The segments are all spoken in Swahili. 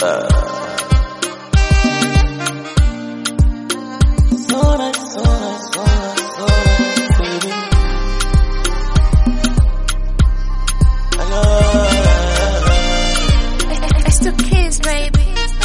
So nice, so nice, so nice, so nice, baby. I love It's the kids, baby.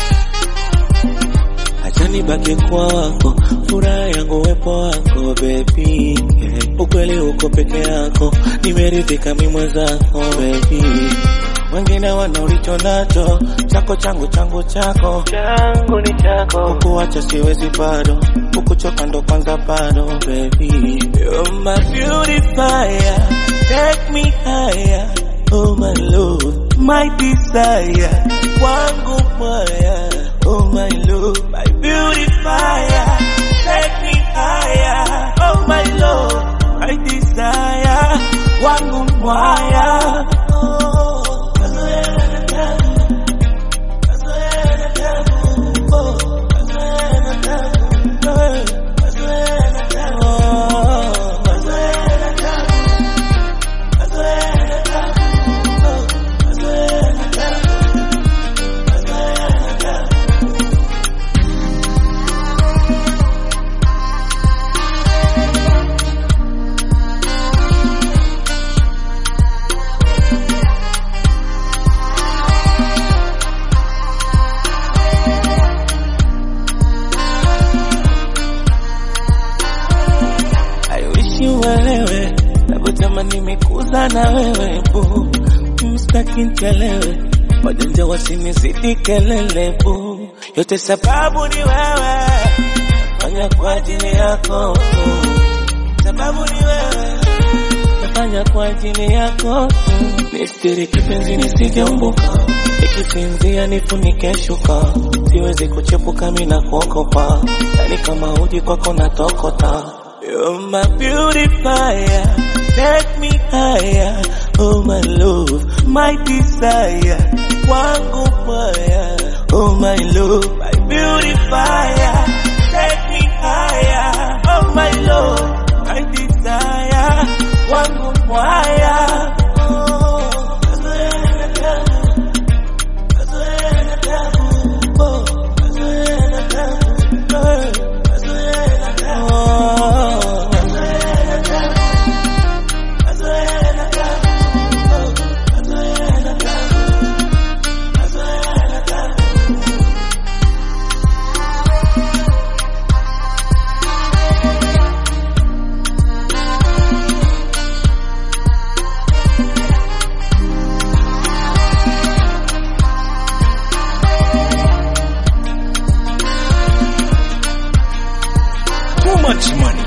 Acha nibaki kwako, furaha yangu uwepo wako baby. Yeah. Ukweli uko peke yako, nimeridhika mimi mwenzako baby. Wengine wana ulicho nacho, chako changu changu chako, changu ni chako. Kukuacha siwezi bado, kukuchoka ndo kwanza bado baby. You're my beautifier, take me higher. Oh my love, my desire, wangu moya. Oh my love, my beautifier, take me higher. Oh my love, my desire, wangu moya. Oh, kazoea na tabu, kazoea na tabu, oh, kazoea na tabu, eh, kazoea na tabu, oh, kazoea na tabu, kazoea na tabu, oh, kazoea na tabu, kazoea na tabu. I wish you uelewe, navyosema nimekuza na wewe bu, mstaki nchelewe, wajanja wasinizidi kelele bu, yote sababu ni wewe, nafanya kwa ajili yako tu, sababu ni wewe, nafanya kwa ajili yako tu, nistiri kipenzi nisijeumbuka, ikisinzia nifunike shuka, siwezi kuchepuka mina kuogopa, yani kama uji kwako natokota You're my beautifier, take me higher. Oh my love, my desire, wangu moya. Oh my love, my beautifier, take me higher. Oh my love, my desire, wangu moya. Oh, kazoea na tabu, kazoea na tabu, oh, kazoea na tabu, eh, kazoea na tabu. Oh, kazoea na tabu, kazoea na tabu, oh, kazoea na tabu, kazoea na tabu. Too much money.